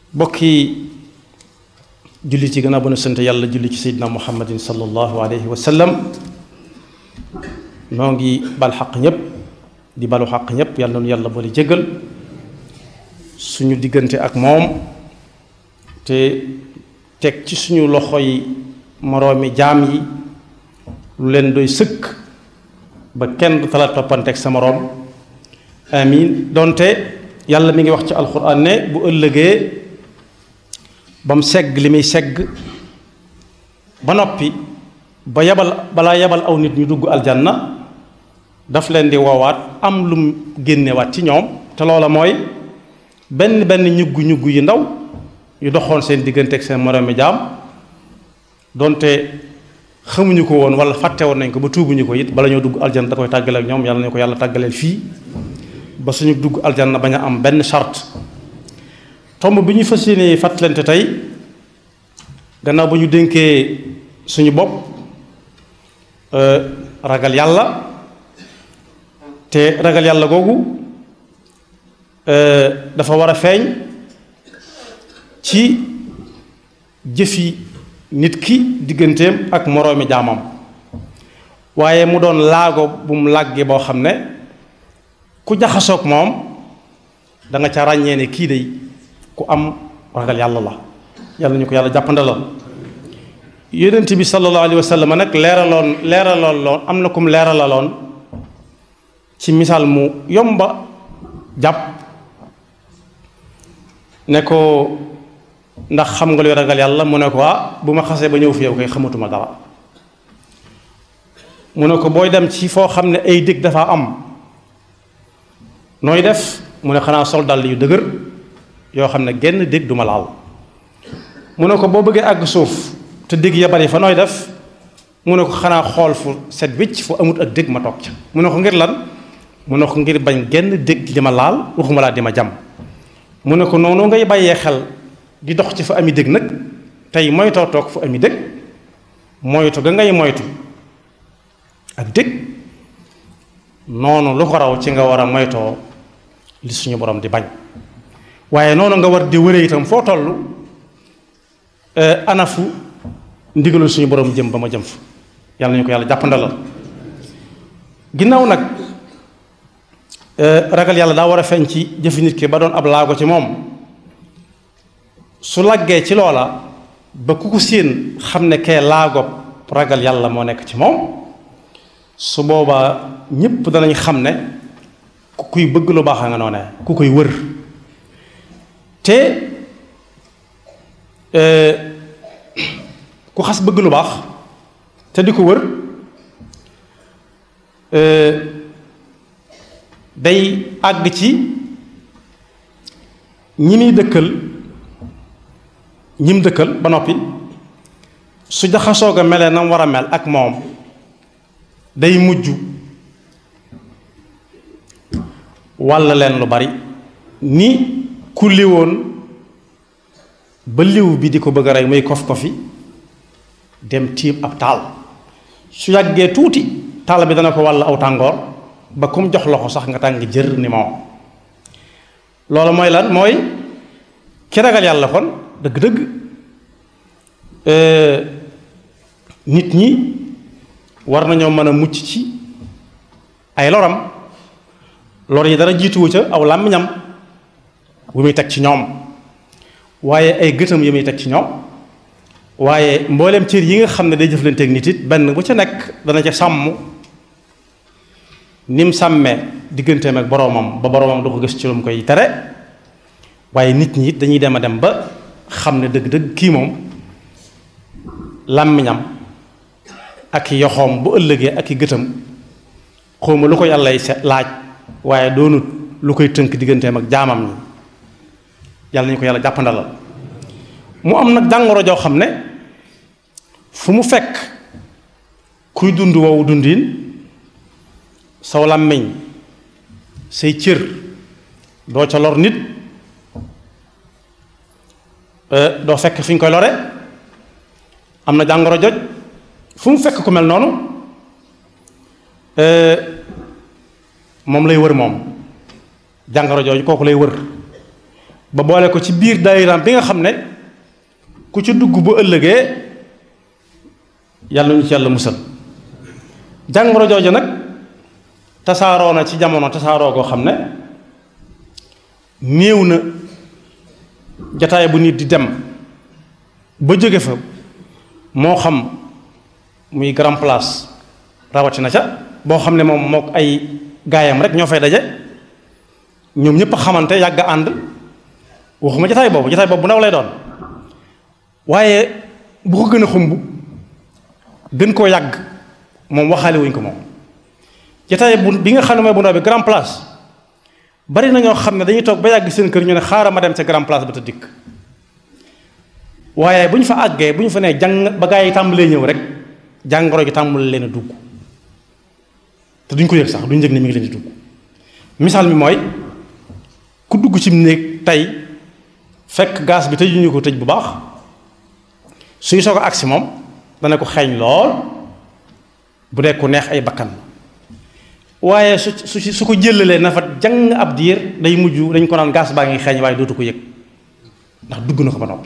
bokki julli ci gannaaw ba nu sant yàlla julli ci seydina muhammadin sallallahu alayhi wa sallam noo ngi bal xaq ñépp di balu xaq ñépp yàlla noonu yàlla boole jéggal suñu diggante ak moom te teg ci suñu loxoy moroomi jaam yi lu leen doy sëkk ba kenn du tala toppanteeg sa moroom amin donte yàlla mi ngi wax ci alxuraan ne bu ëllëgee ba mu segg li muy segg ba noppi ba yabal balaa yabal aw nit ñu dugg aljanna daf leen di woowaat am lum génnewaat ci ñoom te loola mooy benn benn ñuggu ñugg yu ndaw yu doxoon seen diggante ak seen moroomi jaam donte xamuñu ko woon wala fàtte woon nañ ko ba tuubuñu ko it bala ñoo dugg aljanna da koy tàggale ak ñoom yàlla nañu ko yàlla tàggaleel fii ba suñu dugg aljanna bañ a am benn charte tomb bi ñu fas yéene fàttalante tey gannaaw ba ñu dénkee suñu bopp ragal yàlla te ragal yàlla googu dafa war a feeñ ci jëfi nit ki digganteem ak moroomi jaamam waaye mu doon laago bu mu làggee boo xam ne ku jaxasoog moom da nga ca ràññee ne kii day ku am ragal yàlla la yàlla ñu ko yàlla jàppandalal yonent bi sallallahu alayhi wa sallam nag leeraloon leeraloon loon am na kum leeralaloon ci misaal mu yomba jàpp ne ko ndax xam nga luy ragal yàlla mu ne ko ah bu ma xasee ba ñëw fi yow kay xamatuma dara mu ne ko booy dem ci foo xam ne ay dëkk dafa am nooy def mu ne xanaa sol dàll yu dëgër yoo xam ne genn dégg duma laal mu ne ko boo bëggee àgg suuf te dégg ya bari fa nooy def mu ne ko xanaa xool fu set wicc fu amut ak dégg ma toog ca mu ne ko ngir lan mu ne ko ngir bañ genn dégg di ma laal waxuma laa di ma jam mu ne ko noonu ngay bàyyee xel di dox ci fa ami dégg nag tey moytoo toog fu ami dégg moytu ga ngay moytu ak dégg noonu lu ko raw ci nga war a moytoo li suñu borom di bañ waaye noonu nga war di wëree itam foo toll anafu ndigalul suñu borom jëm ba ma jëm fa yàlla nañu ko yàlla jàppandalal ginnaaw nag ragal yàlla daa war a feeñ ci jëfi nit ki ba doon ab laago ci moom su laggee ci loola ba ku ko séen xam ne kee laago ragal yàlla moo nekk ci moom su boobaa ñépp danañ xam ne ku kuy bëgg lu baax a nga noone ku koy wër te ku xas bëgg lu baax te di ko wër day àgg ci ñi muy dëkkal ñim dëkkal ba noppi su jaxasoog a melee na mu war a mel ak moom day mujj walla leen lu bari ni ku liwoon ba liw bi di ko bëgg a rey muy kof kofi dem tiim ab taal su yàggee tuuti taal bi dana ko wàll aw tàngoor ba kum jox loxo sax nga tàng jër ni moom loolu mooy lan mooy ki ragal yàlla kon dëgg-dëgg nit ñi war nañoo mën a mucc ci ay loram lor yi dara jiituwu ca aw làmmiñam bu muy teg ci ñoom waaye ay gëtam yi muy teg ci ñoom waaye mboolem cër yi nga xam ne day jëflanteeg nit it benn bu ca nekk dana ca sàmm ni mu sàmmee digganteem ak boroomam ba boroomam du ko gis ci lu mu koy tere waaye nit ñi it dañuy dem a dem ba xam ne dëgg-dëgg kii moom làmmiñam ak yoxoom bu ëllëgee ak i gëtam xawma lu ko yàllay set laaj waaye doonut lu koy tënk digganteem ak jaamam ñi yàlla nañu ko yàlla jàppandalal mu am nag jàngoro joo xam ne fu mu fekk kuy dund woowu dundin saw làmmiñ say cër doo ca lor nit doo fekk fi ñu koy lore am na jàngoro joj fu mu fekk ku mel noonu moom lay wër moom jàngoro jooju kooku lay wër ba boole ko ci biir daayiraam bi nga xam ne ku ci dugg bu ëllëgee yàlla ñu ci yàlla musal jàngoro jooju nag tasaaroo na ci jamono tasaaroo koo xam ne néew na jataay bu nit di dem ba jóge fa moo xam muy grand place rawatina ca boo xam ne moom mook ay gaayam rek ñoo fay daje ñoom ñëpp a xamante yàgg ànd waxuma jataay boobu jataay boobu bu ndaw lay doon waaye bu ko gën a xumb gën koo yàgg moom waxaale wuñ ko moom jataay bu bi nga xam ne mooy bu ndaw bi grand place bari na ñoo xam ne dañuy toog ba yàgg seen kër ñu ne xaaral ma dem ca grand place ba te dikk waaye bu ñu fa àggee bu ñu fa nee jàng ba gaa yi tàmbalee ñëw rek jàngoro gi tàmbale leen a dugg te duñ ko yëg sax duñ yëg ne mi ngi leen di dugg misaal mi mooy ku dugg ci néeg tey fekk gaz bi tëjuñu ko tëj bu baax suy soog a agsi moom dana ko xeeñ lool bu dee ku neex ay bakkan waaye su su su ko jëlalee na fa jàng ab diir day mujj dañ ko naan gaz baa ngi xeeñ waaye dootu ko yëg ndax dugg na ko ba noppi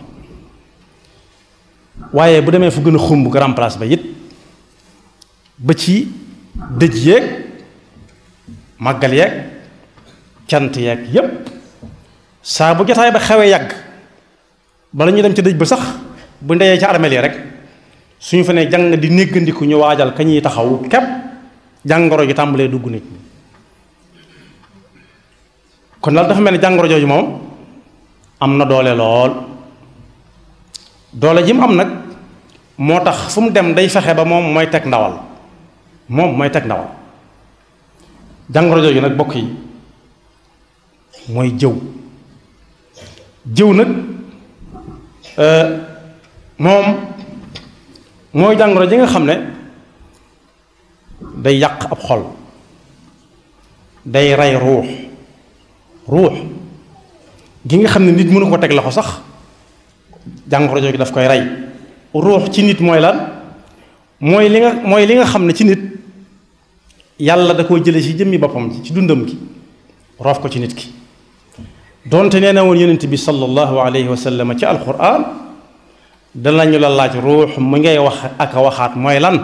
waaye bu demee fu gën a xumb grand place ba it ba ci dëj yeeg màggal yeeg cant yeeg yépp saa bu jotaay ba xewee yàgg bala ñu dem ca dëj ba sax bu ndeyee ca armeel yi rek suñu fa ne jàng di néggandiku ñu waajal ka ñuy taxaw képp jàngoro ji tàmbalee dugg nit ñi kon daal dafa mel ni jàngoro jooju moom am na doole lool doole ji mu am nag moo tax fu mu dem day fexe ba moom mooy teg ndawal moom mooy teg ndawal jàngoro jooju nag bokk yi mooy jëw jëw nag moom mooy jàngoro ji nga xam ne day yàq ab xol day rey ruux ruux gi nga xam ne nit mënu ko teg loxo sax jàngoro jooju daf koy rey ruux ci nit mooy lan mooy li nga mooy li nga xam ne ci nit yàlla da koo jële ci jëmmi boppam ci dundam gi roof ko ci nit ki donte nee na woon yonent bi sallallahu alayhi wa sallam ci alquran danañu la laaj ruux mu ngay wax ak a waxaat mooy lan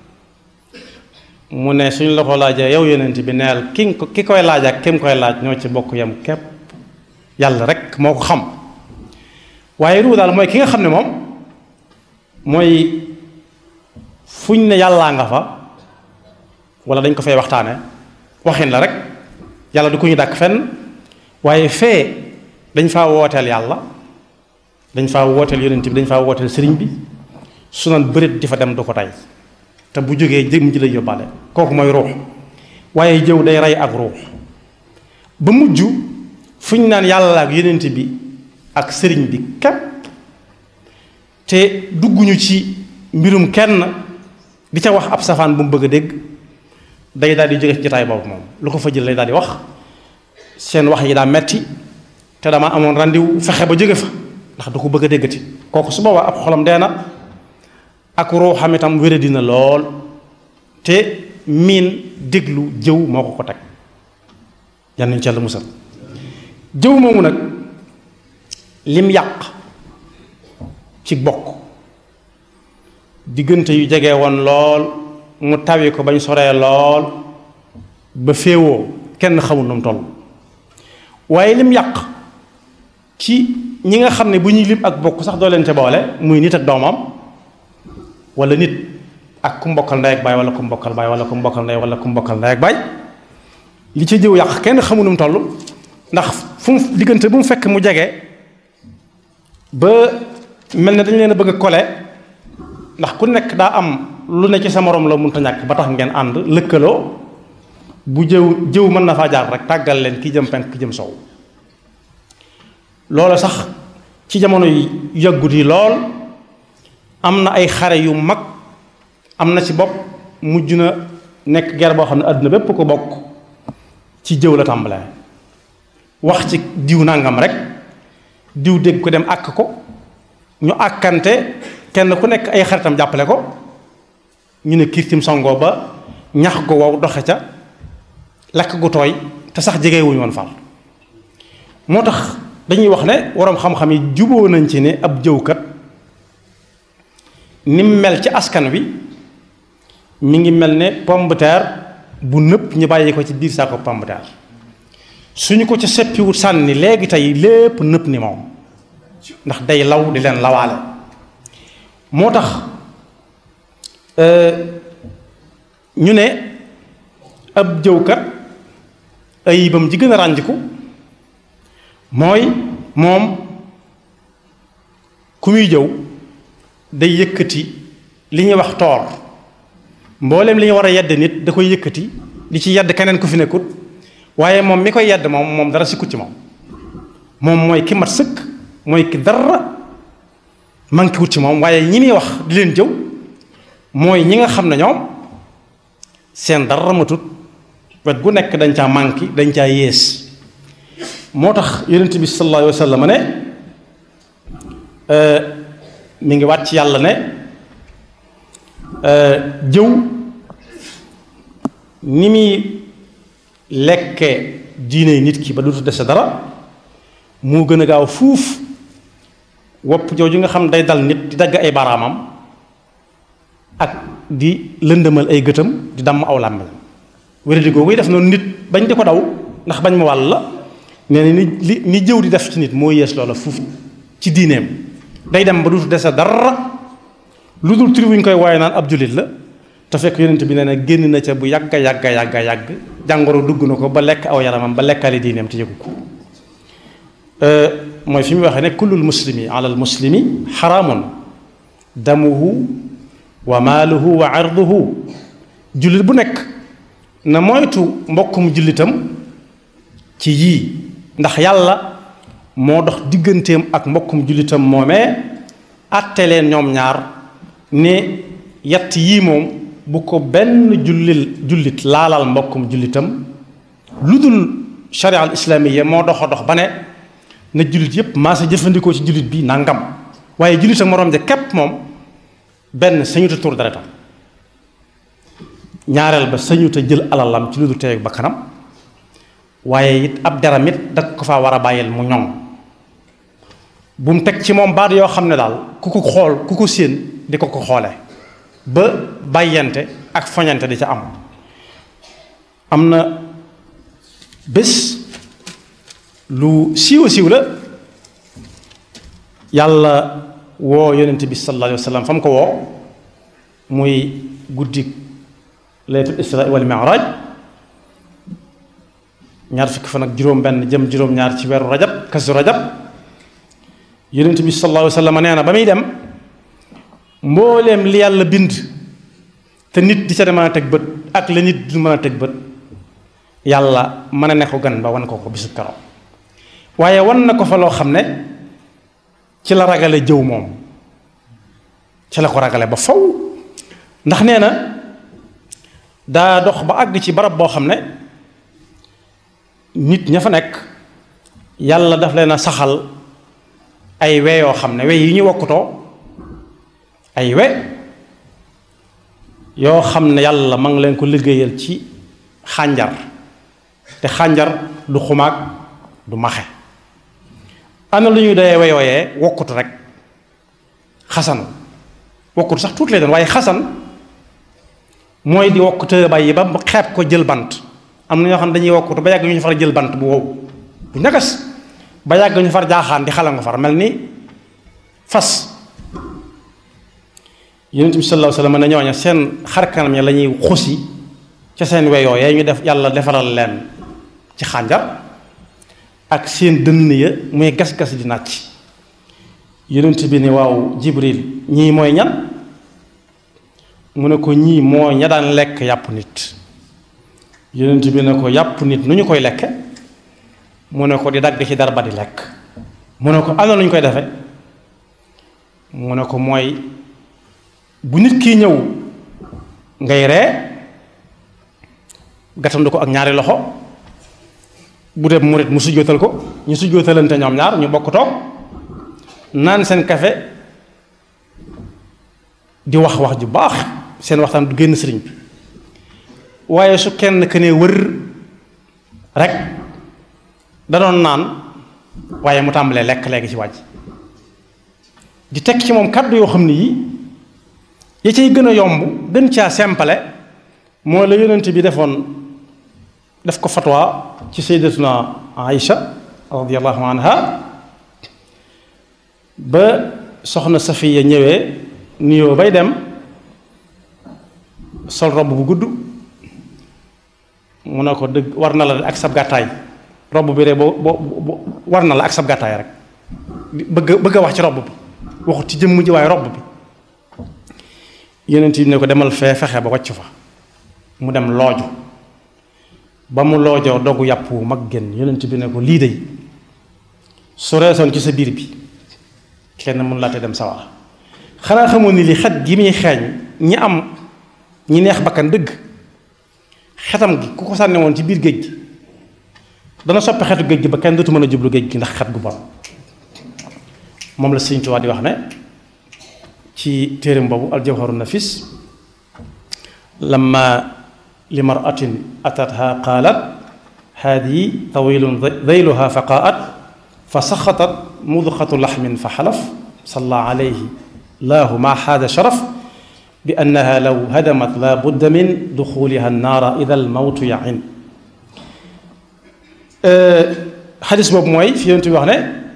mu ne suñ la ko laajee yow yonent bi neel ki ki koy laaj ak ki mu koy laaj ñoo ci bokk yam képp yàlla rek moo ko xam waaye ruux daal mooy ki nga xam ne moom mooy fuñ ne yàllaa nga fa wala dañ ko fay waxtaane waxin la rek yàlla du ko ñu dàkk fenn waaye fee dañ faa wooteel yàlla dañ faa wooteel yonent bi dañ faa wooteel sëriñ bi su naan bërit di fa dem du ko tey te bu jógee jëm ji lay yóbbaale kooku mooy ruux waaye jëw day rey ak ruux ba mujj fu ñu naan yàlla ak yonent bi ak sëriñ bi képp te dugguñu ci mbirum kenn di ca wax ab safaan bu mu bëgg a dégg day daal di jóge ci jotaay boobu moom lu ko fa jël lay daal di wax seen wax yi daa metti te dama amoon randiw fexe ba jóge fa ndax du ko bëgg a déggati kooku su boobaa ab xolam dee na ak ruuxam itam wére dina lool te miin déglu jëw moo ko ko teg yal nañu ci Yàlla musal jëw moomu nag lim yàq ci bokk diggante yu jege woon lool mu tawi ko bañ soree lool ba féewoo kenn xamul nu mu toll waaye lim yàq ci ñi nga xam ne bu ñuy lim ak bokk sax doo leen ca boole muy nit ak doomam wala nit ak ku mbokkal ndey ak baay wala ku mbokkal baay wala ku mbokkal ndey wala ku mbokkal ndey ak baay li ca jëw yàq kenn xamul nu mu toll ndax fu mu diggante bu mu fekk mu jege ba mel ne dañu leen a bëgg a kole ndax ku nekk daa am lu ne ci sa morom la mënta ñàkk ba tax ngeen ànd lëkkaloo bu jëw jëw mën na faa jaar rek tàggal leen ki jëm penk ki jëm sow loolu sax ci jamono yi yàggut yi lool am na ay xare yu mag am na ci bopp mujj na nekk guerre boo xam ne àdduna bépp ko bokk ci jëw la tàmbalee wax ci diw nangam rek diw dégg ko dem àkk ko ñu àkkante kenn ku nekk ay xaritam jàppale ko ñu ne kiirtim songoo ba ñax gu wow doxe ca lakk gu tooy te sax jege wuñu woon far moo tax dañuy wax ne waroom xam-xam yi juboo nañ ci ne ab jëwkat ni mu mel ci askan wi mi ngi mel ne pomme de terre bu nëpp ñu bàyyi ko ci biir saako pomme de terre suñu ko ca seppiwut sànni léegi tey lépp nëpp ni moom ndax day law di leen lawaale moo tax ñu ne ab jëwkat ayibam ji gën a rànjiku mooy moom ku muy jëw day yëkkati li ñuy wax toor mboolem li ñu war a yedd nit da koy yëkkati di ci yedd keneen ku fi nekkut waaye moom mi koy yedd moom moom dara sikkut ci moom moom mooy ki mat sëkk mooy ki dara manqué wut ci moom waaye ñi muy wax di leen jëw mooy ñi nga xam ne ñoom seen dara matut wet gu nekk dañ caa manqué dañ caa yées moo tax yonent bi sallallahu alayhi wa sallam ne mi ngi wàcc yàlla ne jëw ni muy lekke diine nit ki ba dutu dese dara moo gën a gaaw fuuf wopp jooju nga xam day dal nit di dagg ay baaraamam ak di lëndëmal ay gëtam di damm aw làmmiñam wéradi googu def noonu nit bañ di ko daw ndax bañ ma wàll la nee na ni li ni jëw di def ci nit moo yees loola fuuf ci diineem day dem ba dutu dese dara lu dul tur wuñ koy waaye naan ab jullit la te fekk yonent bi nee na génn na ca bu yàgga yàgga yàgga yàgg jàngoro dugg na ko ba lekk aw yaramam ba lekkaale diineem te yëgu ko mooy fi mu waxee ne kullul muslimi ala al muslimi xaraamun damuhu wa maaluhu wa arduhu jullit bu nekk na moytu mbokkum jullitam ci yii ndax yàlla moo dox digganteem ak mbokkum jullitam moomee àtte leen ñoom ñaar ne yett yii moom bu ko benn jullil jullit laalal mbokkum jullitam lu dul sharia al islaamiya moo dox a dox ba ne na jullit yépp maa sa jëfandikoo ci jullit bi nangam waaye jullit ak moroom ja képp moom benn sañuta tur deretam ñaareel ba sañuta jël alalam ci lu dul teeg ba kanam waaye it ab deram it da ko faa war a bàyyil mu ñoŋ bu mu teg ci moom baat yoo xam ne daal ku ko xool ku ko séen di ko ko xoole ba bàyyante ak foñante di ca am am na bés lu siiwa siiw la yàlla woo yonent bi sallallahu alayhi wa sallam fa mu ko woo muy guddi laylatul isra wal mi'raj ñaar fukki fan ak juróom-benn jëm juróom-ñaar ci weeru rajab kasu rajab yonent bi sallallahu alayhi wa sallam nee na ba muy dem mbooleem li yàlla bind te nit di ca mën a teg bët ak la nit du mën a teg bët yàlla mën a ne ko gan ba wan ko ko bisu keroog waaye wan na ko fa loo xam ne ci la ragale jëw moom ci la ko ragale ba faw ndax nee na daa dox ba àgg ci barab boo xam ne nit ña fa nekk yàlla daf leen a saxal ay we yoo xam ne we yi ñu wokkutoo ay we yoo xam ne yàlla ma ngi leen ko liggéeyal ci xànjar te xànjar du xumaag du maxe ana lu ñuy doyee we yooyee wokkutu rek xasan wokkutu sax tuuti lay doon waaye xasan mooy di wokkute bàyyi ba xeeb ko jël bant am na ñoo xam ne dañuy wokkutu ba yàgg ñu far jël bant bu wow bu ñagas ba yàgg ñu far jaaxaan di xala nga far mel ni fas yonent bi sallallahu alayhi wa sallam ne ñooña seen xarkanam ya la ñuy xusi ca seen weyoo ya ñu def yàlla defaral leen ci xànjar ak seen dënn ya muy gas-gas di nàcc yonent bi ne waaw jibril ñii mooy ñan mu ne ko ñii moo ña daan lekk yàpp nit yonent bi ne ko yàpp nit nu ñu koy lekke mu ne ko di dagg ci dara ba di lekk mu ne ko ana lu ñu koy defe mu ne ko mooy bu nit kii ñëw ngay ree gàttandu ko ak ñaari loxo bu dee murit mu sujjóotal ko ñu sujjóotalante ñoom ñaar ñu bokk toog naan seen kafe di wax wax ju baax seen waxtaan du génn sëriñ bi waaye su kenn ke ne wër rek da doon naan waaye mu tàmbalee lekk léegi ci wàjj di teg ci moom kàddu yoo xam ne yi ya cay gën a yomb gën caa sempale moo la yonent bi defoon def ko fatwa ci sayyidatuna Aïcha radiyallahu anha ba soxna Safiya ñëwee nuyoo bay dem sol robb bu gudd mu ne ko dëgg war na la ak sab gàttaay robb bi rek boo boo war na la ak sab gàttaay rek bëgg bëgg a wax ci robb bi waxut ci jëmm ji waaye robb bi yonent bi ne ko demal fee fexe ba wàcc fa mu dem looju ba mu loojoo dogu yàpp wu mag génn yonent bi ne ko lii dey su reesoon ci sa biir bi kenn mun laa te dem sawar xanaa xamoon ni li xet gi muy xeeñ ñi am ñi neex bakkan dëgg xetam gi ku ko sànni woon ci biir géej gi dana soppi xetu géej gi ba kenn dootu mën a jublu géej gi ndax xet gu bon moom la Sëñ Tuubaa di wax ne ci téereem boobu aljawharu nafis lamma li maratin atatha qaalat haadihi tawilun dayluha fa qaat fa saxatat mudxatu laxmin fa xalaf salla alayhi laahu ma xaada sharaf bi annaha law hadamat la budda min duxuliha annaara ida almawtu yain xadis boobu mooy fi yonent bi wax ne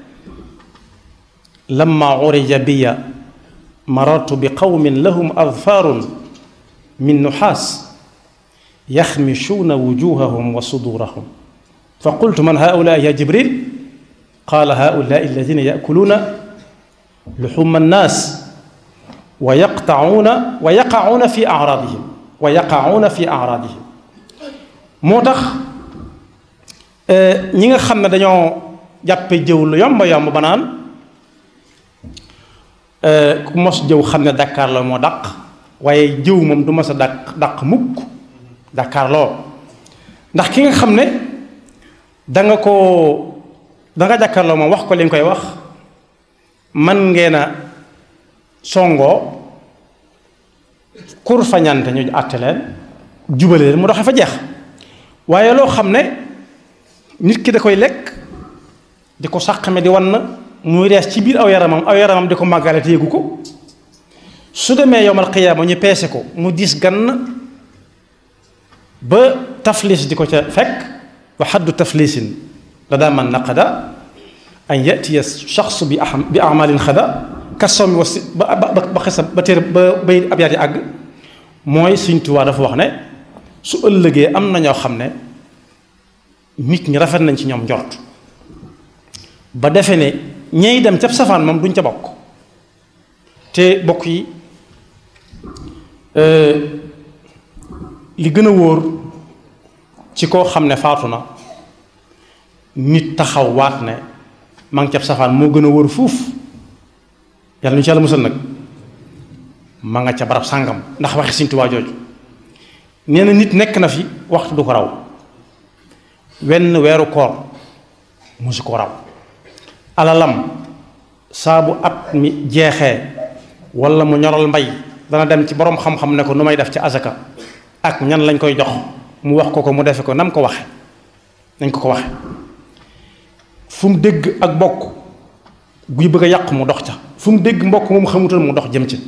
lamma urija biya marartu bi qawmin lahum adfaarun min nuxaas yaxmishuuna wujuhahum wa sudurahum fa qultu man haulaa ya jibril qaala haulaa alladina yakuluuna luxuma annaas wa yaqtauuna wa yaqacuuna fi acraadihim wa yaqacuuna fi acraadihim moo tax ñi nga xam ne dañoo jàppe jëw lu yomba yomb ba naan ku mos jëw xam ne Dakar la moo dàq waaye jëw moom du mos a dàq dàq mukk Dakar loo ndax ki nga xam ne danga ko danga jàkkaarloo moom wax ko li nga koy wax man ngeen a songoo kur fañante ñu àtte leen jubale leen mu doxe fa jeex waaye loo xam ne nit ki da koy lekk di ko sàqame di wan na muy rees ci biir aw yaramam aw yaramam di ko màggale te yëgu ko su demee yowmal qiyaama ñu peese ko mu diis gann ba taflis di ko ca fekk wa xaddu taflisin la daa man naqada an yatiya shaxsu bi a bi amalin xada kasoom mi was ba ba ba xesa ba téere ba bay ab yaat yi àgg mooy Sëñ Tuubaa dafa wax ne su ëllëgee am na ñoo xam ne nit ñi rafet nañ ci ñoom njort ba defe ne ñey dem ca safaan moom duñ ca bokk te bokk yi li gën a wóor ci koo xam ne faatu na nit taxaw waat ne ma ngi ca safaan moo gën a wóor fuuf yàlla ñu ci yàlla musal nag ma nga ca barab sàngam ndax waxi Sëñ Tuubaa jooju nee na nit nekk na fi waxtu du ko raw wenn weeru koor musu ko raw alalam saa bu at mi jeexee wala mu ñoral mbay dana dem ci boroom xam-xam ne ko nu may def ci azaka ak ñan lañ koy jox mu wax ko ko mu defe ko nam ko waxe nañ ko ko waxe fu mu dégg ak bokk guy bëgg a yàq mu dox ca fu mu dégg mbokk moom xamutal mu dox jëm ci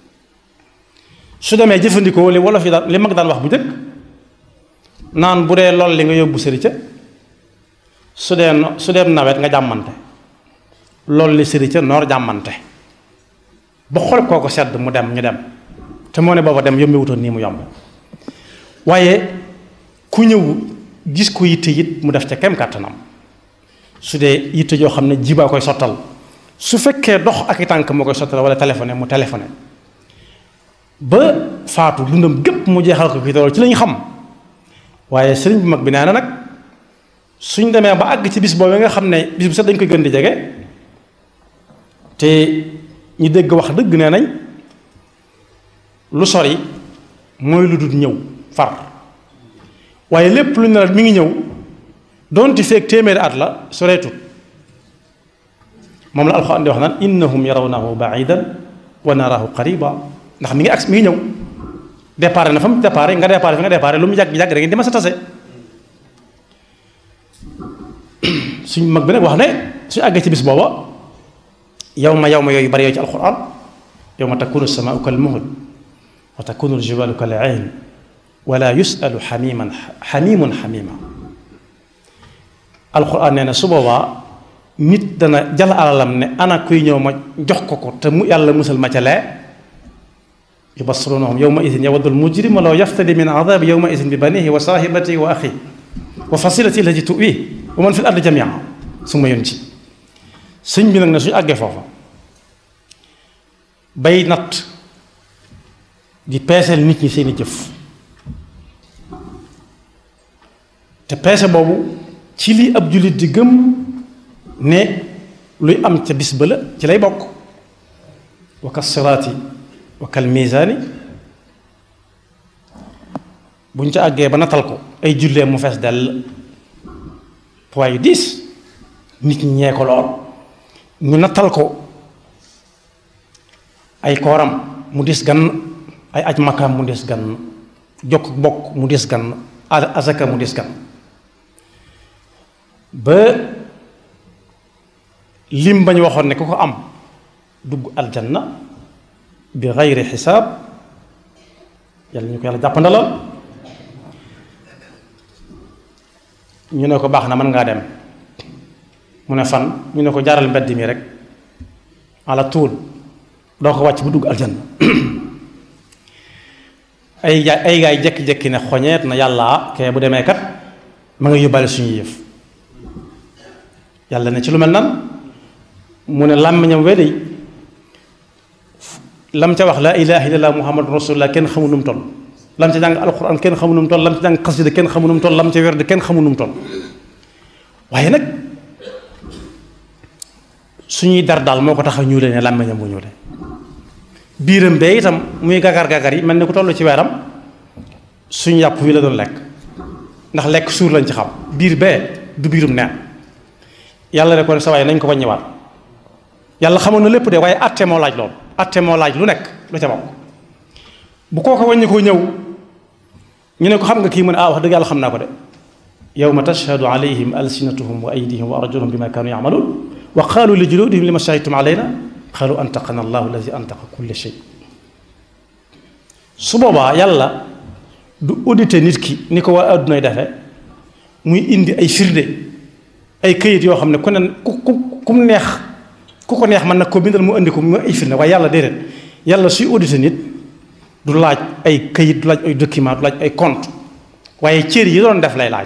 su demee jëfandikoo li wolof yi daan li mag daan wax bu njëkk naan bu dee lool li nga yóbbu sëri ca su dee su dee nawet nga jàmmante lool li sëri ca noor jàmmante ba xol koo ko sedd mu dem ñu dem te moo ne booba dem yombi wutoon nii mu yomb waaye ku ñëw gis ko yitte it mu def ca kem kàttanam su dee yitte joo xam ne jibaa koy sottal su fekkee dox ak i tànk moo koy sottal wala téléphoné mu téléphoné ba faatu dundam gépp mu jeexal ko fi loolu ci lañ xam waaye sëriñ bu mag bi nee na nag suñ demee ba àgg ci bis boobu nga xam ne bis bu set dañ koy gën di jege te ñu dégg wax dëgg nee nañ lu sori mooy lu dul ñëw far waaye lépp lu ne la mi ngi ñëw doonte feeg téeméeri at la soreetut moom la alxuraan di wax naan innahum yarawnahu baidan wa narahu qariba ndax mi ngi ak mi ngi ñëw départ na fa mu départ nga départ fi nga départ lu mu yàgg yàgg da ngeen di ma sa tase suñ mag bi nag wax ne suñu àggee ci bis booba yow ma yow ma yooyu bari yooyu ci alquran yow ma takunu samaau kal muhl wa takunu aljibalu kal ayn wala yusalu xamiman xamimun xamima alquran nee na su boobaa nit dana jal alalam ne ana kuy ñëw ma jox ko ko te mu yàlla musal ma ca lee yubassirunahum yawma idin yawaddu almujrimu law yaftadi min adabi yawma idin bi banihi wa sahibatihi wa axihi wa fasilati allati tuwi wa man fi l ardi jamia su ma yoon ci sëñ bi nag ne suñu àggee foofa bay natt di peeseel nit ñi seeni jëf te peese boobu ci li ab jullit di gëm ne luy am ca bis ba la ci lay bokk wa ka siraati wa kal miisaani buñ ca àggee ba natal ko ay jullee mu fees dell poids yu diis nit ñi ñee ko lool ñu nattal ko ay kooram mu dis gann ay aj makkaam mu dis gann jokk bokk mu dis gann azaka mu dis gann ba lim bañ waxoon ne ku ko am dugg aljanna bi xayri xisaab yàlla ñu ko yàlla jàppandalal ñu ne ko baax na mën ngaa dem mu ne fan ñu ne ko jaaral mbedd mi rek ala tuul doo ko wàcc bu dugg aljanna ay gaay ay gaay jekki-jekki ne xoñeet na yàlla kee bu demee kat ma nga yóbbaale suñu yëf yàlla ne ci lu mel nan mu ne làmmiñam we dey lam ca wax laa ilaha illallah muhammadu rasulullah kenn xamu nu mu toll lam ca jàng alquran kenn xamu nu mu toll lam ca jàng xasida kenn xamu nu mu toll lam ca werd kenn xamu nu mu toll waaye nag suñuy dar daal moo ko tax a ñuule ne làmmiñam bu ñuule biiram bee itam muy gagar gagar yi mel ni ku toll ci weeram suñu yàpp wi la doon lekk ndax lekk suur lañ ci xam biir bee du biirum neen yàlla ne ko ne sa waaye nañ ko wàññiwaat yàlla xamoon na lépp de waaye atte moo laaj loolu atte moo laaj lu nekk lu ca bokk bu koo ko wàññi koo ñëw ñu ne ko xam nga kii mu ne ah wax dëgg yàlla xam naa ko de yawma tashhadu alayhim alsinatuhum wa aydihim wa arjuluhum bima kaanu yamaluun wa qaalu li juludihim lima shahidtum alayna qaalu antaqana allahu alladi antaqa kulla shay su boobaa yàlla du audité nit ki ni ko waa addunay defe muy indi ay firnde ay këyit yoo xam ne ku ne ku ku ku mu neex ku ko neex man nag ko bindal mu indi ko mu ay firnde waaye yàlla déedéet yàlla suy audité nit du laaj ay këyit du laaj ay document du laaj ay compte waaye cër yi doon def lay laaj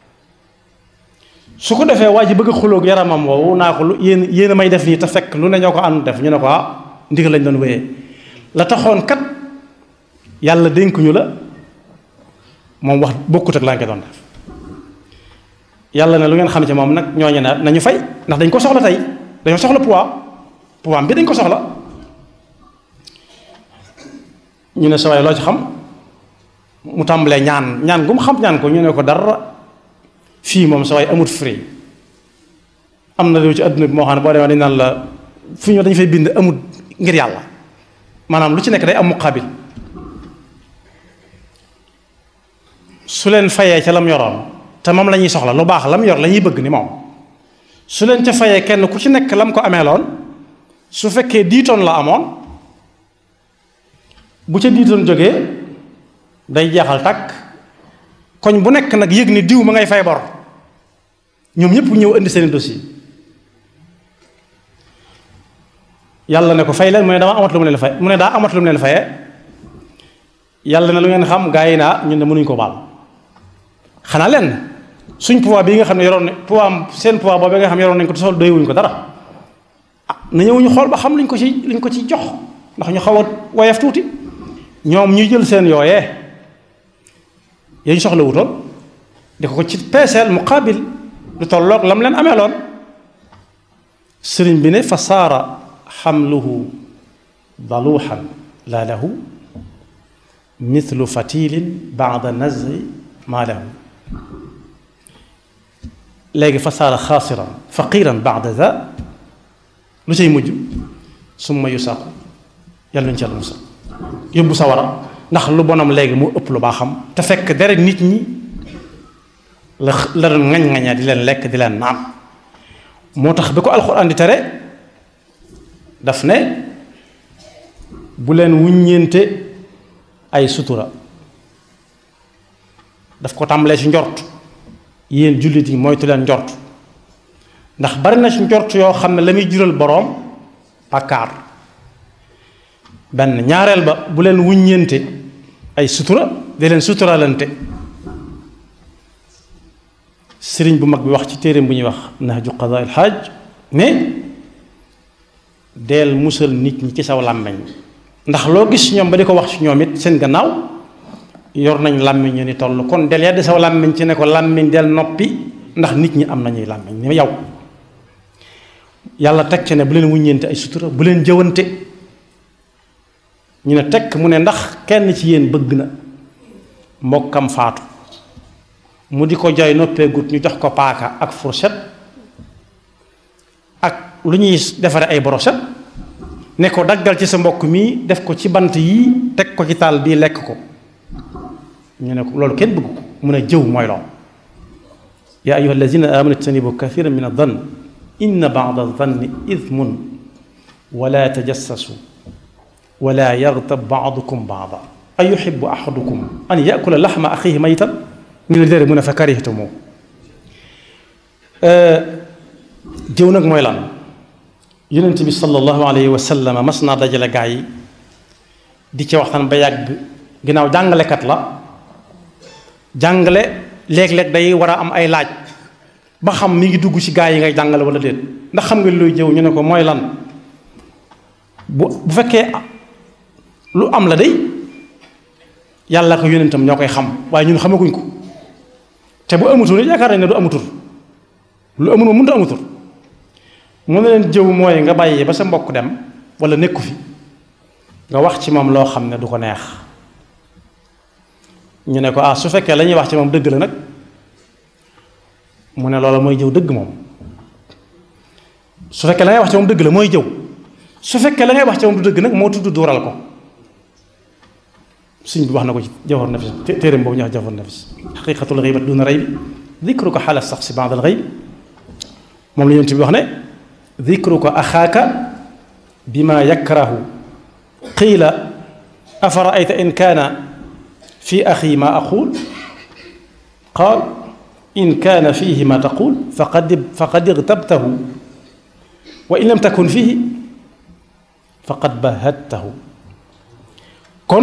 su ko defee waa ji bëgg a xuloog yaramam woowu naa ko lu yéen yéen a may def nii te fekk lu ne ñoo ko ànd def ñu ne ko ah ndigal lañ doon wéyee la taxoon kat yàlla dénkuñu la moom wax bokkut ak laa ngi doon def yàlla ne lu ngeen xam ci moom nag ñooñu ne nañu fay ndax dañ ko soxla tey dañoo soxla poids poids bi dañ ko soxla ñu ne sa waay loo ci xam mu tàmbalee ñaan ñaan gu mu xam ñaan ko ñu ne ko dara fii moom sa waay amut free am na réew ci adduna bi moo xam ne boo demee dañ naan la fu ñu dañu fay bind amut ngir yàlla maanaam lu ci nekk day am muqaabil su leen fayee ca lam yoroon te moom la ñuy soxla lu baax lam yor la ñuy bëgg ni moom su leen ca fayee kenn ku ci nekk lam ko ameeloon su fekkee diitoon la amoon bu ca diitoon jógee day jeexal takk koñ bu nekk nag yëg ni diw ma ngay fay bor ñoom ñëpp ñëw indi seen dossier yàlla ne ko fay leen mu ne dama amat lu mu leen fay mu ne daa amat lu mu leen fayee yàlla ne lu ngeen xam gaa yi naa ñun ne mënuñ ko baal xanaa leen suñ pouvoir bii nga xam ne yoroon ne pouvoir seen pouvoir boobu nga xam ne yoroon nañ ko te sol doy wuñ ko dara ah na ñëw ñu xool ba xam luñ ko ci luñ ko ci jox ndax ñu xaw a woyof tuuti ñoom ñuy jël seen yooyee yañ soxla wutoon di ko ko ci peeseel muqaabil lu tolloog lam leen amee loon sëriñ bi ne fa saara xamluhu daluuxan laa lahu mithlu fatilin baada nazri maa lahu léegi fa saara xaasiran faqiran baada za lu cay mujj summa yusaaqu yàlla ñu ci yàlla musal yóbbu sawara ndax lu bonam léegi mu ëpp lu baaxam te fekk deret nit ñi la la doon ŋañ-ŋaña di leen lekk di leen naan moo tax bi ko alxuraan di tere daf ne bu leen wuññeente ay sutura daf ko tàmbalee ci njort yéen jullit yi moytu leen njort ndax bari na ci njort yoo xam ne la muy jural boroom bàkkaar benn ñaareel ba bu leen wuññeente ay sutura di leen suturalante sëriñ bu mag bi wax ci téereem bu ñuy wax nahju qadaa il xaaj ne deel musal nit ñi ci saw làmmeñ ndax loo gis ñoom ba di ko wax ci ñoom it seen gannaaw yor nañ làmmiñ ñu ni toll kon del yàdd saw làmmiñ ci ne ko làmmiñ del noppi ndax nit ñi am nañuy làmmiñ ni yow yàlla teg ci ne bu leen wuññeente ay sutura bu leen jëwante ñu ne tekk mu ne ndax kenn ci yéen bëgg na mbokkam faatu mu di ko jooy noppeegut ñu jox ko paaka ak fourchette ak lu ñuy defare ay brochette ne ko daggal ci sa mbokk mi def ko ci bant yii teg ko ci taal bii lekk ko ñu ne ko loolu kenn bëgg ko mu ne jëw mooy lool yaa ayuha allazina amanu ijtanibu kathiran min adan inna bada danni ithmun wala tajassasu wala yaghtab baadukum baada a yuhibbu ahadukum an yakula laxma axihi maytan ñu ne déedéet mu ne fa karihtumu jëw nag mooy lan yonent bi sallallahu alayhi wa sallam mas naa dajale gaa yi di ci waxtaan ba yàgg ginnaaw jàngalekat la jàngale léeg-léeg day war a am ay laaj ba xam mi ngi dugg ci gaa yi ngay jàngale wala déet ndax xam nga looy jëw ñu ne ko mooy lan bu bu fekkee lu am la day yàlla ko yonentam ñoo koy xam waaye ñun xamaguñ ko te bu amutul yaakaar nañ ne du amutul lu amul moom mënut a amutul mu ne leen jëw mooy nga bàyyi ba sa mbokk dem wala nekku fi nga wax ci moom loo xam ne du ko neex ñu ne ko ah su fekkee la ñuy wax ci moom dëgg la nag mu ne loola mooy jëw dëgg moom su fekkee la ngay wax ci moom dëgg la mooy jëw su fekkee la ngay wax ci moom du dëgg nag moo tudd duural ko suñ bi wax na ko ci jawhar nafis téeréem boobu ñu wax jawhar nafis xaqiqatul xiibat duna rey bi dikru ko xaala sax si baadal xëy moom la yonent bi wax ne dikru ko axaaka bima yakrahu qiila afaraayta in kaana fi axi ma aqul qaal in kaana fihi ma taqul faqad faqad igtabtahu wa in lam takun fihi faqad bahadtahu kon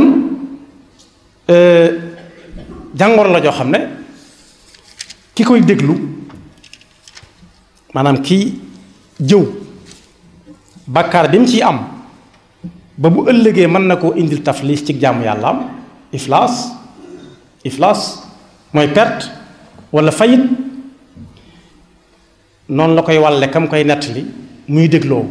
jàngoro la joo xam ne ki koy déglu maanaam kii jëw bàkkaar bi mu ciy am ba bu ëllëgee mën na koo indil taflis ci jaamu yàlla am iflaas iflaas mooy perte walla fayit noonu la koy wàlle kam koy nettali muy dégloo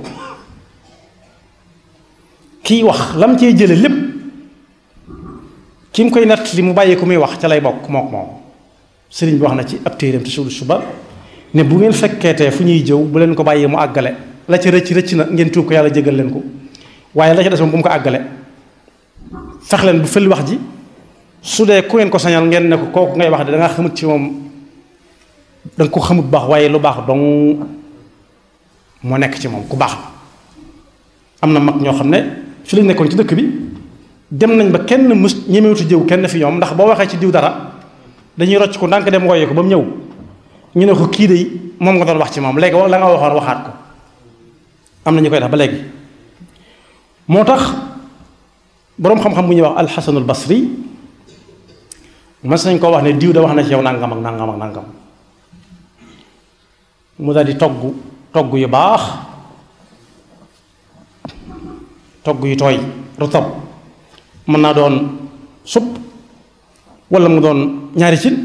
kiy wax lam cee jële lépp ki mu koy nettali mu bàyyi ko muy wax ca lay bokk mook moom sëriñ bi wax na ci ab téeram te suul suba ne bu ngeen fekkeetee fu ñuy jëw bu leen ko bàyyi mu àggale la ca rëcc rëcc na ngeen tuub ko yàlla jégal leen ko waaye la ca des moom bu mu ko àggale fex leen bu fël wax ji su dee ku ngeen ko sañal ngeen ne ko kooku ngay wax de da nga xamut ci moom da nga ko xamut baax waaye lu baax dong moo nekk ci moom ku baax la am na mag ñoo xam ne fi lañ nekkoon ci dëkk bi dem nañ ba kenn mus ñemewutu jëw kenn fi ñoom ndax boo waxee ci diw dara dañuy rocc ko ndànk dem woyee ko ba mu ñëw ñu ne ko kii de moom nga doon wax ci moom léegi la nga waxoon waxaat ko am na ñu koy def ba léegi moo tax boroom xam-xam bu ñuy wax alxasanul basri mas nañ koo wax ne diw da wax na ci yow nangam ak nangam ak nangam mu daal di togg togg yu baax togg yu tooy rutab mën naa doon supp walla mu doon ñaari cin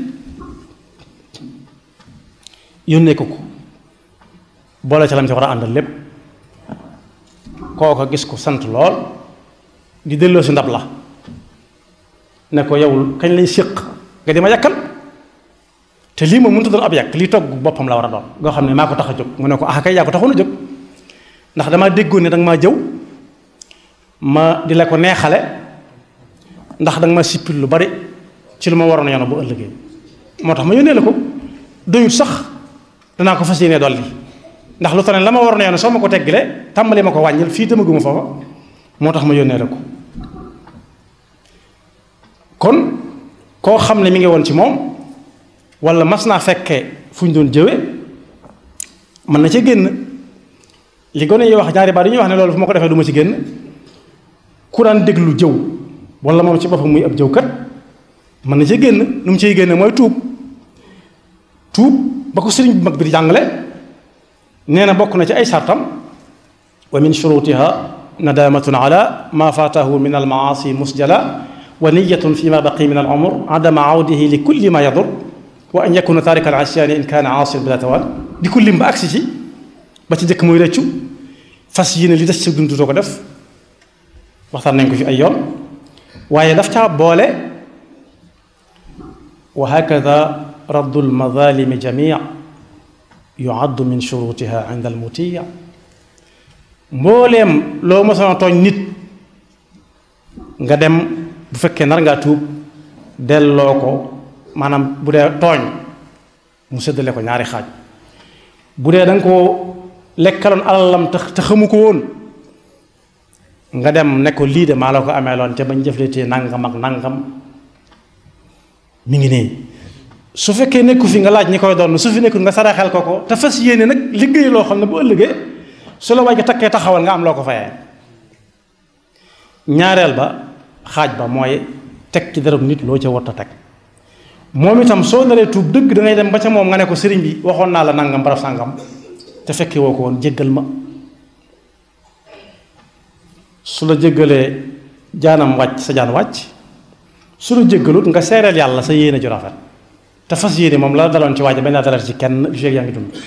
yónnee ko ko boole ca lam ci war a àndal lépp kooko gis ko sant lool di delloo si ndab la ne ko yow kañ lañ séq nga di ma yàkkal te lii moom mënut a doon ab yàq lii togg boppam la war a doon nga xam ne maa ko tax a jóg mu ne ko ah kay yaa ko taxoon a jóg ndax damaa déggoon ne danga maa jëw ma di la ko neexale ndax danga ma sippil lu bari ci lu ma waroon a yoon bu ëllëgee moo tax ma yónnee la ko doyut sax danaa ko fas yéene dolli ndax lu tax ne la ma waroon a yoon soo ma ko teggilee tàmbali ma ko wàññil fii demaguma foofa moo tax ma yónnee la ko kon koo xam ne mi ngi woon ci moom wala mas naa fekke fu ñu doon jëwe mën na ca génn li gone yi wax ñaari baat yi ñuy wax ne loolu fu ma ko defee du ma ci génn ku daan déglu jëw wala moom ci boppam muy ab jëwkat mën na ca génn nu mu ciy génne mooy tuub tuub ba ko sëriñ bu mag bi di jàngale nee na bokk na ci ay sartam wa min shurutiha nadamatun ala ma fatahu min almaasi musjala wa niyatun fi ma baqi min al umr adama awdihi li kulli ma yadur wa an yakuna tarika al asyaani in kaana aasin bila tawal di ko lim ba agsi ci ba ci jëkk muy rëccu fas yéene li des ci dund doo ko def waxtaan nañ ko fi ay yoon waaye daf caa boole wa hakada raddu almadalimi jamia yuaddu min shurutiha inda almutiya mbooleem loo mosoon a tooñ nit nga dem bu fekkee nar ngaa tuub delloo ko maanaam bu dee tooñ mu séddale ko ñaari xaaj bu dee da nga koo lekkaloon alalam te te xamu ko woon nga dem ne ko lii de maa la ko amee loon te bañ jëfletee nangam ak nangam mi ngi nii su fekkee nekku fi nga laaj ñi koy doon su fi nekkul nga saraxel ko ko te fas yéene nag liggéey loo xam ne bu ëllëgee su la waaj a takkee taxawal nga am loo ko fayee ñaareel ba xaaj ba mooy teg ci dërëm nit loo ca warta teg moom itam soo naree tuub dëgg da ngay dem ba ca moom nga ne ko sëriñ bi waxoon naa la nangam barab sàngam te fekkee woo ko woon jéggal ma su la jéggalee jaanam wàcc sa jaan wàcc su la jéggalut nga seereel yàlla sa yéene ju rafet te fas yéene moom la daloon ci waaja bañ laa dalal ci kenn lu feeg yaa ngi dund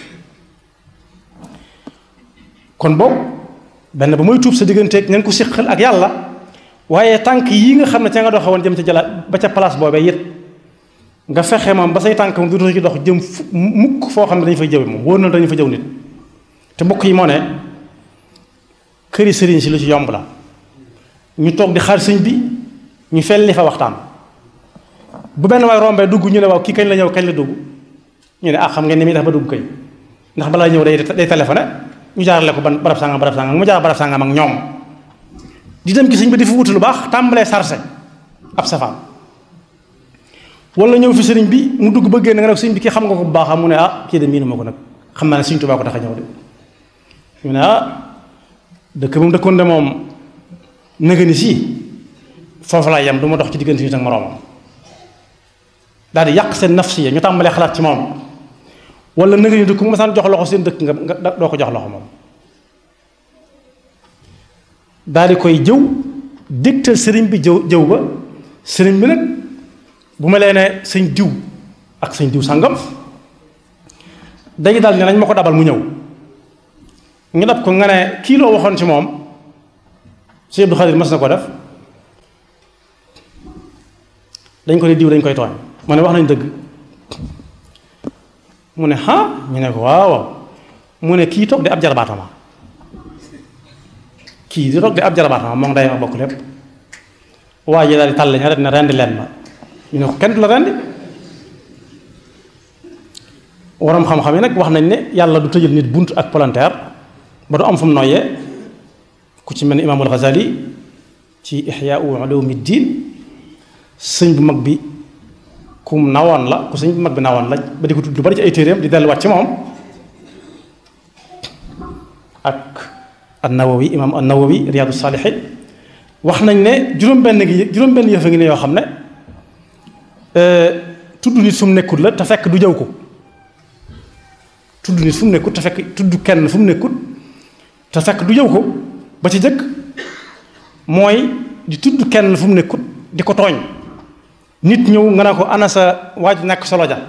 kon boobu benn ba mooy tuub sa digganteeg ngeen ko siqal ak yàlla waaye tànk yii nga xam ne ca nga doxe woon jëm ca jala ba ca place boobee it nga fexe moom ba say tànk moom du ci dox jëm fu mukk foo xam ne dañu fay jëwe moom wóor na dañu fa jëw nit te mbokk yi moo ne këri sëriñ si lu ci yomb la ñu toog di xaar sëñ bi ñu felli fa waxtaan bu benn waay rombee dugg ñu ne waaw kii kañ la ñëw kañ la dugg ñu ne ah xam ngeen ni muy def ba dugg kay ndax balaa ñëw day day téléphoné ñu jaarale ko ban barab sàngam barab sàngam mu jaar barab sàngam ak ñoom di dem ci sëñ bi di fa wuti lu baax tàmbalee sarse ab safaan wala ñëw fi sëriñ bi mu dugg ba génn nga ne sëñ bi kii xam nga ko bu baax mu ne ah kii de miinu ma ko nag xam naa ne sëñ Tuubaa ko tax a ñëw de ñu ne ah dëkk moom dëkkoon de moom nëga ni sii foofu laa yem du ma dox ci diggante nit ak moroomam daal di yàq seen nafsiya ñu tàmbalee xalaat ci moom wala nëga ni dëkk mu masaan jox loxo seen dëkk nga doo ko jox loxo moom daal di koy jëw dégtal sëriñ bi jëw jëw ba sëriñ bi nag bu ma lee ne sëñ diw ak sëñ diw sàngam dañu daal ne nañ ma ko dabal mu ñëw ñu dab ko nga ne kii loo waxoon ci moom Sëñ Abdou Khadir mas na ko def dañ ko ne diw dañ koy tooñ mu ne wax nañ dëgg mu ne ah ñu ne ko waaw mu ne kii toog di ab jarabaatama kii di toog di ab jarabaatama moom day ma bokk lépp waa ji daal di tàll ña rek ne rendi leen ma ñu ne ko kenn du la rendi waroom xam-xam yi nag wax nañ ne yàlla du tëjal nit bunt ak palanteer ba du am fu mu noyyee ku ci mel ni imaamul Ghazali ci Ihyaa'u Ulumuddin sëñ bu mag bi ku nawoon la ku sëñ bu mag bi nawoon la ba di ko tudd lu bari ci ay téeréem di delluwaat ci moom ak an-Nawawi imaam an-Nawawi Riyaadu Saalihiin wax nañ ne juróom-benn gi juróom-benn yëf a ngi ne yoo xam ne tudd nit fu mu nekkul la te fekk du jëw ko tudd nit fu mu nekkut te fekk tudd kenn fu mu nekkut te fekk du jëw ko ba ci jëkk mooy di tudd kenn fu mu nekkut di ko tooñ nit ñëw nga ne ko ana sa waaj nekk solo ja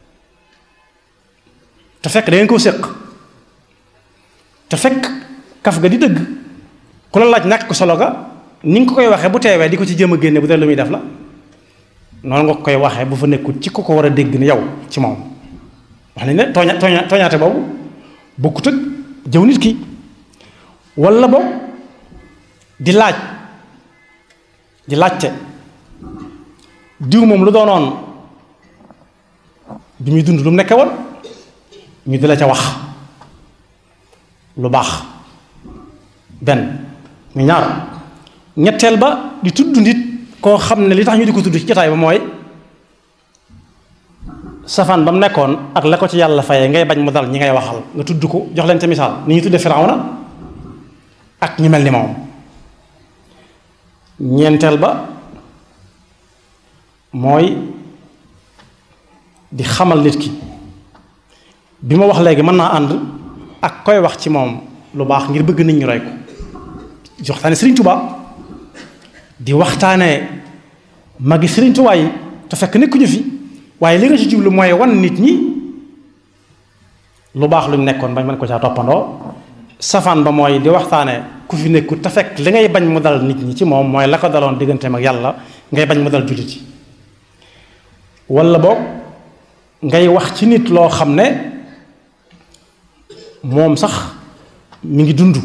te fekk da ngeen koo séq te fekk kaf ga di dëgg ku la laaj ñàkk solo ga ni nga ko koy waxee bu teewee di ko ci jëm a génne bu dee lu muy def la noonu nga koy waxee bu fa nekkut ci ko ko war a dégg ni yow ci moom wax nañ ne tooña tooña tooñaate boobu bokkut ak jëw nit ki walla boog di laaj di laajte diw moom lu doonoon bi muy dund lu mu nekke woon ñu di la ca wax lu baax benn mu ñaar ñetteel ba di tudd nit koo xam ne li tax ñu di ko tudd ci jotaay ba mooy safaan ba mu nekkoon ak la ko ci yàlla fayee ngay bañ mu dal ñi ngay waxal nga tudd ko jox leen ca misaal ni ñu tuddee Firawna ak ñi mel ni moom ñeenteel ba mooy di xamal nit ki bi ma wax léegi mën naa ànd ak koy wax ci moom lu baax ngir bëgg nit ñu roy ko di waxtaane Sëriñ Tuubaa di waxtaane magi Sëriñ Tuubaa yi te fekk nekkuñu fi waaye li nga ci jublu mooy wan nit ñi lu baax luñ nekkoon bañ mën ko caa toppandoo safaan ba mooy di waxtaane ku fi nekkut te fekk li ngay bañ mu dal nit ñi ci moom mooy la ko daloon digganteem ak yàlla ngay bañ mu dal jullit yi walla boog ngay wax ci nit loo xam ne moom sax mi ngi dund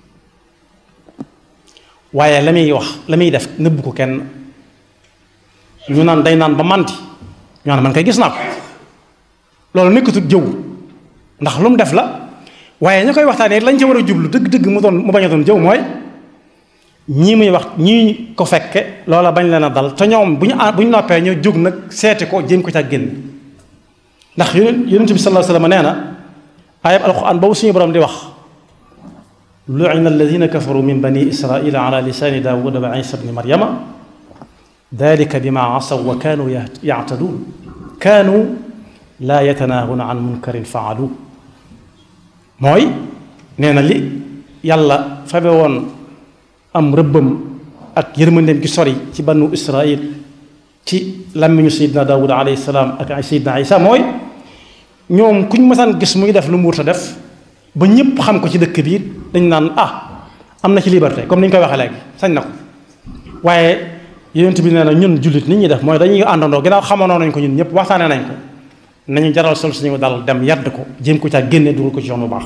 waaye la muy wax la muy def nëbbu ko kenn ñu naan day naan ba mànti ñu naan man kay gis naa ko loolu nekkatul jëw ndax lu mu def la waaye ña koy waxtaanee lañ ca war a jublu dëgg-dëgg mu doon mu bañ a doon jëw mooy ñii muy wax ñii ko fekke loola bañ leen a dal te ñoom bu ñu bu ñu noppee ñoo jóg nag seeti ko jéem ko ca génn ndax yonent bi sallallahu alayhi wasallam nee na ayab alquran boobu suñu borom di wax lu'ina alladhina kafaru min bani israila ala lisani daawuda wa isa bni maryama dalika bima asaw wa kaanu ya'tadun kaanu laa yatanaahuna an munkarin faalu mooy nee na li yàlla fabe woon am rëbbam ak yërmandeem gi sori ci banu israil ci làmmiñu sayidna daawud alayhi salaam ak sayidna isa mooy ñoom kuñ mësaan gis muy def lu mu wut a def ba ñëpp xam ko ci dëkk bi dañ naan ah am na ci liberté comme ni ñu koy waxee léegi sañ na ko waaye yonent bi nee na ñun jullit nit ñi def mooy dañuy àndandoo ginnaaw xamanoo nañ ko ñun ñëpp waxtaanee nañ ko nañu jaral sol suñu dal dem yàdd ko jéem ko caa génne dugal ko ci yoon bu baax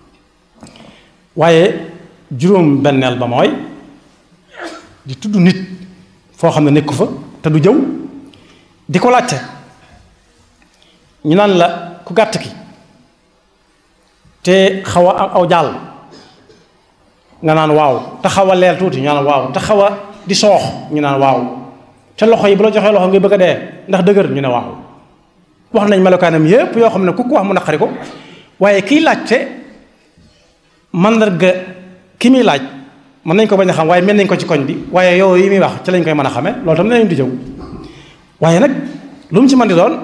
waaye juróom benneel ba mooy di tudd nit foo xam ne nekku fa te du jëw di ko laajte ñu naan la ku gàtt ki te xaw a aw jàll nga naan waaw te xaw a leel tuuti ñu naan waaw te xaw a di soox ñu naan waaw te loxo yi bu la joxee loxo ngay bëgg a dee ndax dëgër ñu ne waaw wax nañ melokaanam yépp yoo xam ne ku ko wax mu naqari ko waaye kiy laajte mandarga ki muy laaj mën nañ ko bañ a xam waaye mel nañ ko ci koñ bi waaye yow yi muy wax ci lañ koy mën a xamee loolu tam nañ di jëw waaye nag lu mu ci mën di doon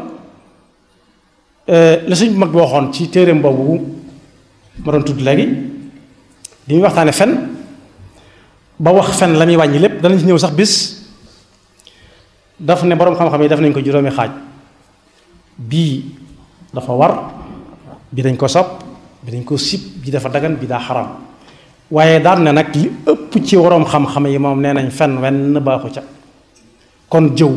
la suñ mag bi waxoon ci téereem boobu ma doon tudd léegi li muy waxtaane fen ba wax fen la muy wàññi lépp danañ ci ñëw sax bis daf ne boroom xam-xam yi def nañ ko juróomi xaaj bii dafa war bi dañ ko sopp bi dañ ko sib bi dafa dagan bi daa xaram waaye daan ne nag li ëpp ci waroom xam-xam yi moom nee nañ fen wenn baaxu ca kon jëw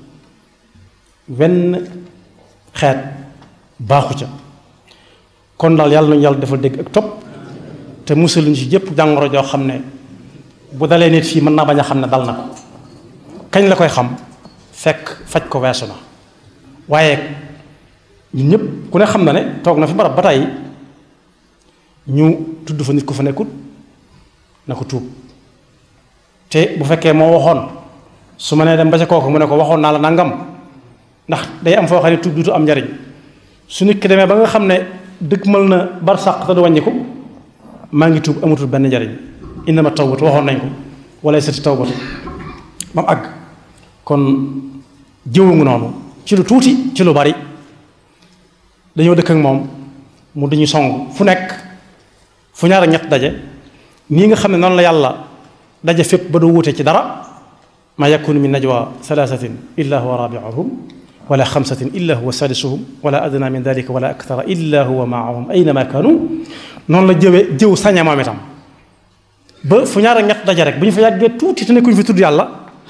wenn xeet baaxu ca kon daal yàlla nañu yàlla defal dégg ak topp te musul ñu ci jëpp jàngoro joo xam ne bu dalee nit fii mën naa bañ a xam ne dal na ko kañ la koy xam fekk faj ko weesu na waaye ñun ñëpp ku ne xam na ne toog na fi barab ba tey ñu tudd fa nit ku fa nekkut na ko tuub te bu fekkee moo waxoon su ma nee dem ba ca kooku mu ne ko waxoon naa la nangam ndax day am foo xam ne tuub dutu am njariñ su nit ki demee ba nga xam ne dëgg mal na bar sàq te du wàññiku maa ngi tuub amatul benn njariñ innama tawbatu waxoon nañ ko wala sati tawbatu ba mu àgg kon jëwangu noonu ci lu tuuti ci lu bari dañoo dëkk ak moom mu dañu song fu nekk fu ñaar ak ñett daje nii nga xam ne noonu la yàlla daje fépp ba du wuute ci dara ma yakunu min najwa thalathatin illa huwa rabi'uhum wala xamsatin illa huwa sadisuhum wala adna min dalika wala akthara illa huwa maahum aynama kanu noonu la jëwe jëw sañe moom itam ba fu ñaar ak ñett daje rek bu ñu fa yàggee tuuti te nekkuñu fi tudd yàlla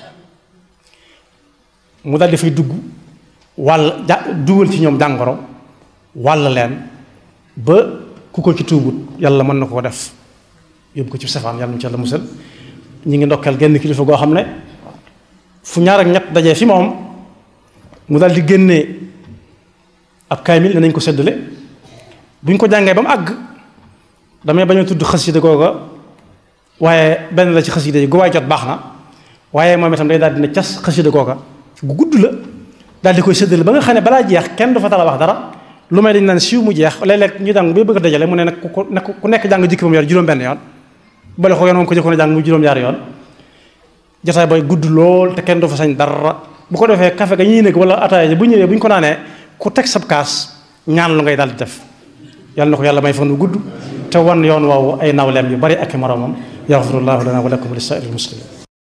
mu dal dafay dugg wàll ja dugal ci ñoom jàngoro wàll leen ba ku ko ci tuubut yàlla mën na koo def yóbbu ko ci safaan yàlla mu ci yàlla musal ñu ngi ndokkeel genn kilifa goo xam ne fu ñaar ak ñett dajee fi moom mu daal di génnee ab kaamil nañ ko séddale bu ñu ko jàngee ba mu àgg damay bañ a tudd xasida googa waaye benn la ci xasida yi gu waay jot baax na waaye moom itam day daal dina cas xasida googa gu gudd la daal di koy séddale ba nga xam ne balaa jeex kenn du fa tala wax dara lu may dañ naan siiw mu jeex léeg-léeg ñu jàng bay bëgg a dajale mu ne nag ku ku nekk jàng jikki ba mu yor juróom benn yoon bale ko yoon moom ko jëkkoon a jàng mu juróom-ñaari yoon jotaay bay gudd lool te kenn du fa sañ dara bu ko defee café ga ñuy nekk wala ataaya bu ñëwee bu ñu ko naanee ku teg sab kaas ñaan lu ngay daal di def yàlla na ko yàlla may fan wu gudd te wan yoon woowu ay nawleem yu bari ak i moromam yaxfirullahu lana wa lakum wa li saa'iril muslimin